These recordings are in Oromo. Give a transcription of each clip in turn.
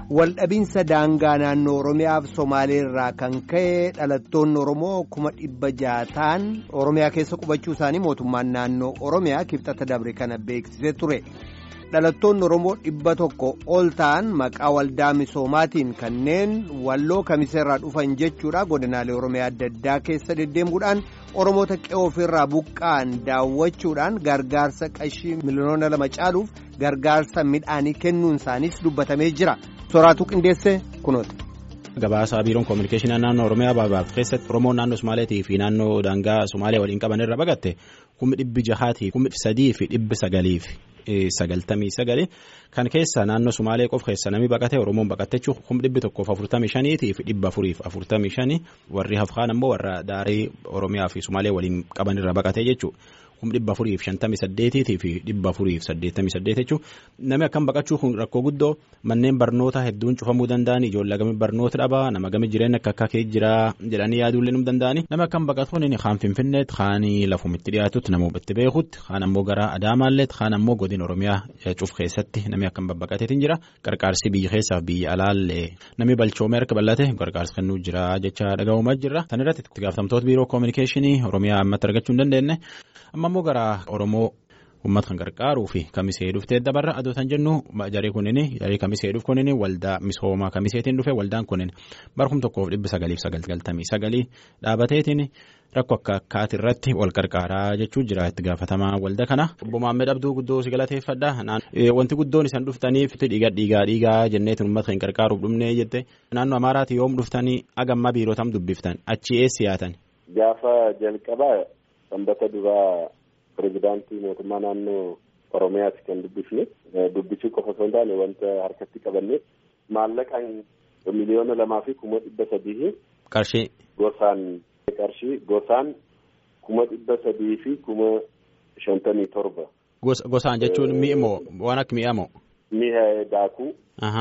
Waldhabinsa daangaa naannoo Oromiyaa fi Somaalee irraa kan ka'e dhalattoonni Oromoo kuma dhibba ja'a ta'an Oromiyaa keessa qubachuu isaanii mootummaan naannoo Oromiyaa kibxata dabre kana beeksisee ture. Dhalattoonni Oromoo dhibba tokko ol ta'an maqaa waldaa misoomaatiin kanneen walloo kamiseerraa dhufan jechuudha godinaalee Oromiyaa adda addaa keessa deddeemuudhaan Oromoota qe'oo ofirraa buqqa'an daawwachuudhaan gargaarsa qashii miliyoona lama caaluuf gargaarsa midhaanii kennuun isaaniis dubbatamee jira. Sooraatuu qindeessee kunoota. Gabaasa biiroon koominikeeshinii naannoo Oromiyaa baabaaf keessatti Oromoon naannoo Somaaleetii fi naannoo daangaa Somaaliyaa waliin qaban irra baqatte kummi dhibbi jahaatii kummi sadii fi dhibbi sagaliif sagaltamii sagali kan keessa naannoo Somaalee qofa keessa namni baqate Oromoon baqatte jechuun kummi dhibbi tokkoof afurtamii shaniitii fi dhibba afuriif afurtamii shanii warri hafkaan ammoo warra daarii Oromiyaa fi Somaalee waliin qaban irra baqate jechuudha. Kummi dhibba afuriif shantamii saddeetiitii fi dhibba afuriif saddeettamii saddeet jechuun namni akkam baqachuu kun rakkoo guddoo manneen barnoota hedduun cufamuu danda'an ijoollee gamii barnoota dhabaa nama gamii jireenya akka akka kee jira jedhanii yaaduullee nu danda'ani nama akkam baqatuun kaan finfinneetti kaan lafumitti dhiyaatutti nama itti beekutti kaan ammoo gara adaamaalleetti kaan ammoo godina oromiyaa cuf keessatti namni akkam babbaqateetiin jira qarqaarsi biyya keessaaf biyya alaallee namni balchoomee harka bal'ate gargaarsa kennuu jira jecha dhaga'umaa jirra tan irratti itti gaafatamtoota biiroo koominikeeshinii oromiyaa ammatti argachuu hin dandeenye amma ammoo gara oromoo uummata kan gargaaruu fi kamisee dhuftee dabarra adoo tan jennu jaree kunini jaree kamisee dhufu kunini waldaa misoomaa kamiseetiin dhufe waldaan kunin barkum tokkoof dhibba sagaliif sagaltamii sagalii dhaabateetiin rakkoo akka akkaati irratti wal gargaaraa jechuu jira itti gaafatamaa walda kana. Obbo Maammed Abduu guddoo si galateeffadha. Wanti guddoon isaan dhuftaniif dhiiga dhiigaa dhiigaa jenneetiin uummata kan gargaaruuf dhumnee jette naannoo Amaaraati yoom dhuftanii agamma biirootam dubbiftan achi eessi yaatan. Gaafa jalqabaa sanbata duraa pirezidaantii mootummaa naannoo Oromiyaati kan dubbifne dubbisuu qofa osoo hin taane wanta harkatti qabanne maallaqaan miliyoona lamaa fi kuma dhibba sadii qarshii gosaan qarshii gosaan kuma dhibba sadii fi kuma shantamii torba. Gosaan jechuun mi'i moo waan akka mi'a moo? Mi'a daakuu.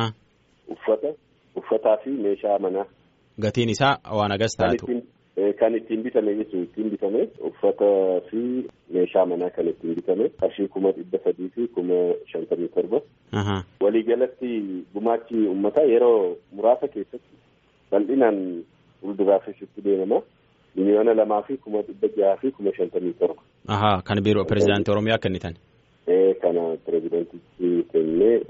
Uffata uffataa fi meeshaa manaa. Gatiin isaa waan agas taatu. Kan ittiin bitame jechuun ittiin bitame uffata fi meeshaa manaa kan ittiin bitame qarshii kuma dhibba sadii fi kuma shantamii torba. Waliigalatti gumaachi uummataa yeroo muraasa keessatti bal'inaan fuulduraafis itti deemama. Miliyoona lamaa fi kuma dhibba jaha fi kuma shantamii torba. Ahaa kan biiroo pirezidaantii Oromiyaa kennitan. Kana pirezidaantichi kennee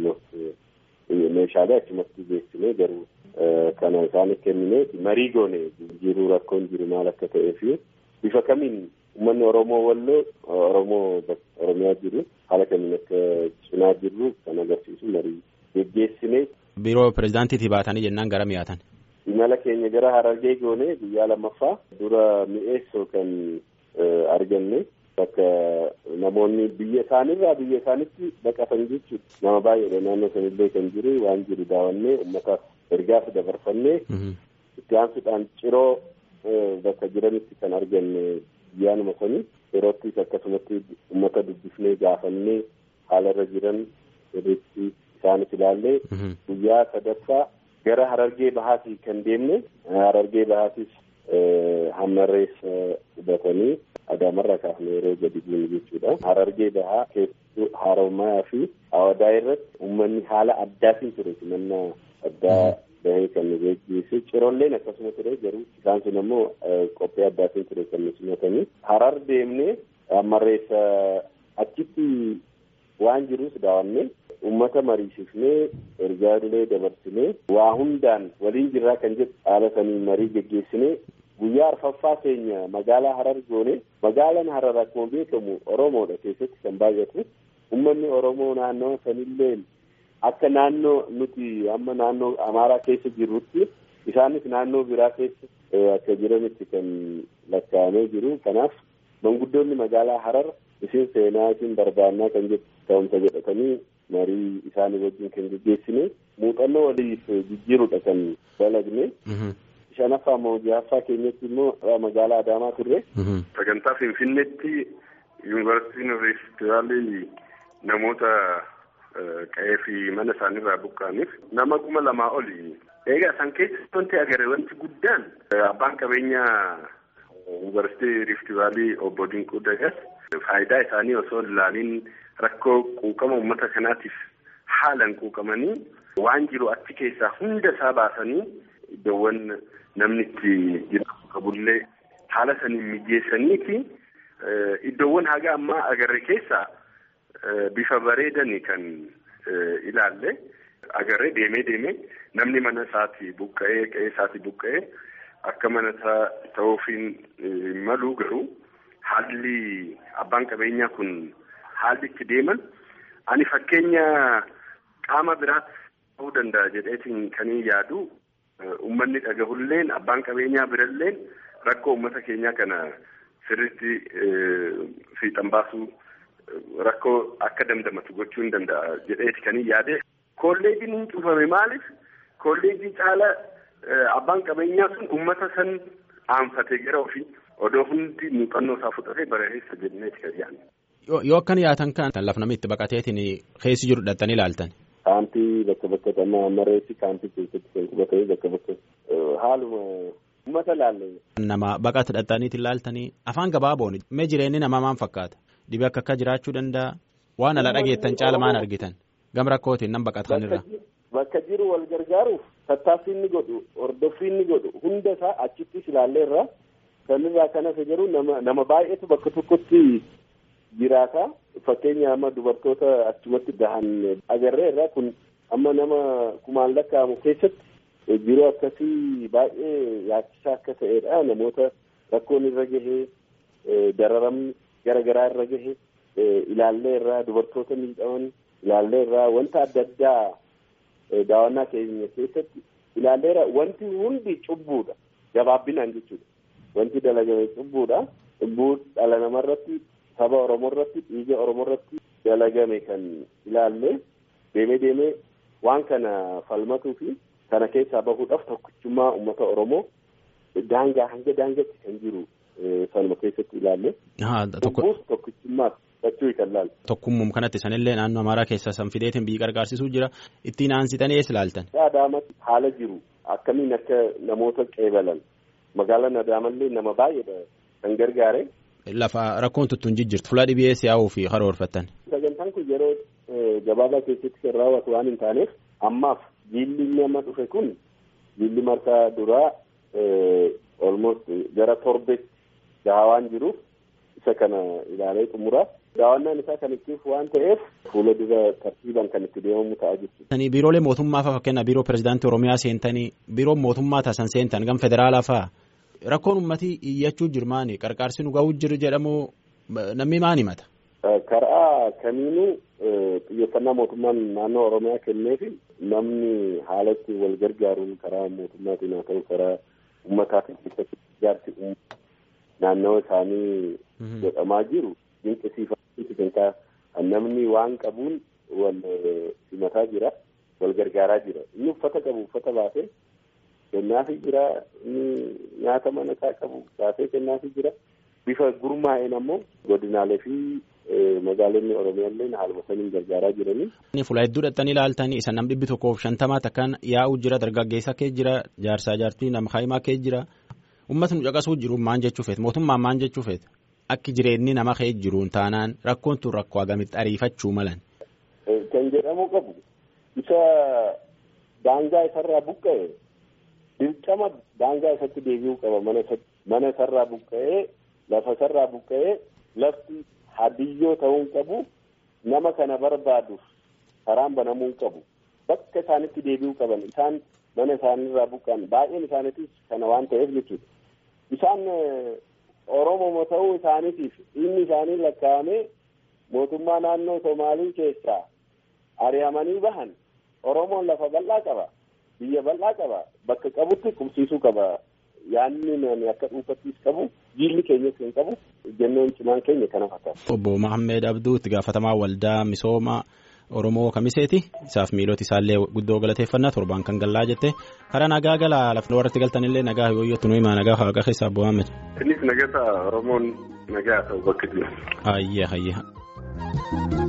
meeshaalee achumatti beeksisnee garuu. Kana isaaniif kennine marii goone jiruu rakkoon jiru maal akka ta'ee fi bifa kamiin uummanni Oromoo walloo Oromoo Oromiyaa jiru haala kamiin akka cinaa jirru kan agarsiisu marii geggeessine. Biiroo pirezidaantiitii baatanii jennaan gara mi'aatan. Imala keenya gara Harargee goone guyyaa lammaffaa dura mi'eessoo kan arganne bakka namoonni biyya isaanirraa biyya isaanitti baqatan jechuudha. Nama baay'eedha naannoo sanillee kan jiru waan jiru daawwannee uummataaf. ergaas dabarfannee itti aansuudhaan ciroo bakka jiranitti kan arganne guyyaanuma sanii yeroottis akkasumatti uummata dubbifnee gaafannee haala irra jiran sirriitti isaanis ilaallee guyyaa sadaffaa gara harargee bahaatii kan deemne harargee bahaatis hammarreessa hubatanii adaamarraa kaafnee yeroo gadi buune jechuudha. Harargee bahaa keessattuu haarommaa fi awadaa irratti uummanni haala addaatiin ture simannaa addaa bahee kan nu geggeesse cirolleen akkasuma ture garuu isaan sun ammoo qophii addaatiin ture kan nu simatanii harar deemnee hammarreessa achitti waan jirus daawwannee uummata mariisifnee ergaalee dabarsinee waa hundaan waliin jirraa kan jedhu haala sanii marii geggeessinee guyyaa arfaffaa keenya magaalaa harar goone magaalaan harar akkuma beekamu oromoodha keessatti kan baay'atu uummanni oromoo naannoo sanillee akka naannoo nuti amma naannoo amaaraa keessa jirrutti isaanis naannoo biraa keessa akka jiranitti kan lakkaa'amee jiru kanaaf manguddoonni magaalaa harar isin seenaa isin barbaannaa kan jedhu ta'umsa jedhatanii marii isaanii wajjin kan geggeessine muuxannoo waliif jijjiirudha kan dalagne. shanaffaa moo jahaffaa keenyatti immoo magaalaa adaamaa turre. sagantaa finfinneetti yuunivarsiitiin riifti namoota qe'ee fi mana isaaniirraa buqqa'aniif nama kuma lamaa oli. Egaa isaan keessatti wanti agarre wanti guddaan abbaan qabeenyaa yuunivarsiitii riifti vaalii obbo Dinquu Dagas faayidaa isaanii osoo ilaaliin rakkoo quuqama uummata kanaatiif haalan quuqamanii waan jiru achi keessaa hunda isaa baasanii iddoowwan namni itti jiraatu qabullee haala saniin mijeessaniiti iddoowwan haga ammaa agarre keessaa bifa bareedanii kan ilaalle agarre deemee deemee namni mana isaatii buqqa'ee qe'ee isaatii buqqa'ee akka mana ta'uufiin malu garuu haalli abbaan qabeenyaa kun haalli itti deeman ani fakkeenya qaama biraatti ta'uu danda'a jedheetiin kan yaadu uummanni dhagahulleen abbaan qabeenyaa biralleen rakkoo uummata keenyaa kana sirriitti fiixan baasuu rakkoo akka dandamatu gochuu hin danda'a jedheeti kan yaade kolleejiin hin cufame maaliif kolleejii caala abbaan qabeenyaa sun uummata san aanfatee gara ofii odoo hundi muuxannoo isaa fudhatee bareessa jenneeti kan yaadne. Yoo akkan yaatan kan lafa namni itti baqateetiin keessi jiru dhattanii ilaaltan. Kaampii bakka bakka dhammaa mareetti kaampii keessatti kan qubatee bakka bakka haaluma uummata laalle. Nama baqata dhattaniitti ilaaltanii afaan gabaaboon mee jireenyi namaa maal fakkaata dhibee akka akka jiraachuu danda'a waan ala dhageettan caala maal argitan gam rakkootiin nan baqatan irra. Bakka jiru wal gargaaruuf tattaaffii inni godhu hordoffii inni godhu hunda isaa achittis ilaallee irraa sanirraa kan hafe garuu nama nama baay'eetu bakka tokkotti jiraata fakkeenya amma dubartoota achumatti gahan agarree irraa kun amma nama kumaan lakkaa'amu keessatti jiruu akkasii baay'ee yaachisaa akka ta'edha namoota rakkoon irra gahee dararamni gara garaa irra gahe ilaallee irraa dubartoota miidhaman ilaallee irraa wanta adda addaa daawwannaa keenya keessatti ilaallee irraa wanti hundi cubbuudha gabaabbinaan jechuudha wanti dalagame cubbuudha cubbuu dhala namarratti saba oromoo irratti dhiiga oromoo irratti dalagame kan ilaalle deemee deemee waan kana falmatuu fi kana keessaa bahuudhaaf tokkichummaa uummata oromoo daangaa hanga daangaatti kan jiru sanuma keessatti ilaalle. Cubbuus tokkichummaaf jechuu kan laalle. Tokkummum kanatti sanillee naannoo Amaaraa keessaa san fideetiin biyyi gargaarsisuu jira ittiin aansitanii eessa ilaaltan. Adaamatti haala jiru akkamiin akka namoota qeebalan magaalaan Adaamallee nama baay'eedha kan gargaare. Lafa rakkoon tuttuun jijjiirtu fuula dhibee si'aawuu fi karoorfattan. Sagantaan kun yeroo gabaabaa keessatti kan raawwatu waan hin taaneef ammaaf jiilli inni amma dhufe kun jiilli marsaa duraa almost gara torbetti gahaa waan jiruuf isa kana ilaalee xumuraa daawwannaan isaa kan ittiif waan ta'eef fuula dura tartiibaan kan itti deemamu ta'a jechuudha. Biiroolee mootummaa fa'aa fakkeenyaaf biiroo pirezidaantii Oromiyaa seentanii biiroo mootummaa taasisan seentan gam federaalaa fa'aa rakkoon uummatii iyyachuu jirmaani qarqaarsi nu ga'uu jiru jedhamu namni maan himata. Karaa kamiinuu xiyyeeffannaa mootummaan naannoo Oromiyaa kenneefi namni haalatti wal gargaaruun karaa mootummaatiin haa ta'u karaa uummataatiin keessatti ijaarsi naannoo isaanii godhamaa jiru dinqisiifachuuti kan namni waan qabuun wal simataa jira wal gargaaraa jira inni uffata qabu uffata baasee kennaafii jira inni nyaata mana isaa qabu baasee kennaafii jira bifa gurmaa'een ammoo godinaalee fi magaalonni oromiyaallee haaluma saniin gargaaraa jiranii. Fuula hedduu dhattanii ilaaltanii isa nam dhibbi tokkoof shantamaa takkaan yaa'u jira dargaggeessa kee jira jaarsaa jaartii nama haayimaa kee jira uummatni nu caqasuu jiru maan jechuu feet mootummaan maan jechuu feet akki jireenyi nama kee jiruun taanaan rakkoon tun rakkoo agamitti ariifachuu malan. Kan jedhamu qabu isa daangaa isarraa buqqa'e dirqama daangaa isatti deebi'uu qaba mana isarraa buqqa'ee lafa isarraa buqqa'ee lafti hadiyyoo ta'uun qabu nama kana barbaaduuf karaan banamuu qabu bakka isaanitti deebi'uu qaban isaan mana isaanirraa buqqa'an baay'een isaaniitis kana waan ta'eef jechuudha isaan oromoo ta'uu isaaniitiif inni isaanii lakkaa'amee mootummaa naannoo somaalii keessaa ari'amanii bahan oromoon lafa bal'aa qaba biyya bal'aa qaba bakka qabutti qubsiisuu qaba yaanni nani akka dhuunfattis qabu jiilli keenyas kan qabu jennoon cimaan keenya kana fakkaata. Obbo Mahammed Abduu itti gaafatamaa waldaa misooma Oromoo kamiseeti isaaf miilota isaallee guddoo galateeffannaa torbaan kan gallaa jette karaa nagaa galaa lafni warratti galtanillee nagaa yooyyootti nu himaa nagaa haqa keessaa Obbo Mahammed. Innis nagaa Oromoon nagaa ta'u bakka jiru. Ayyaa ayyaa.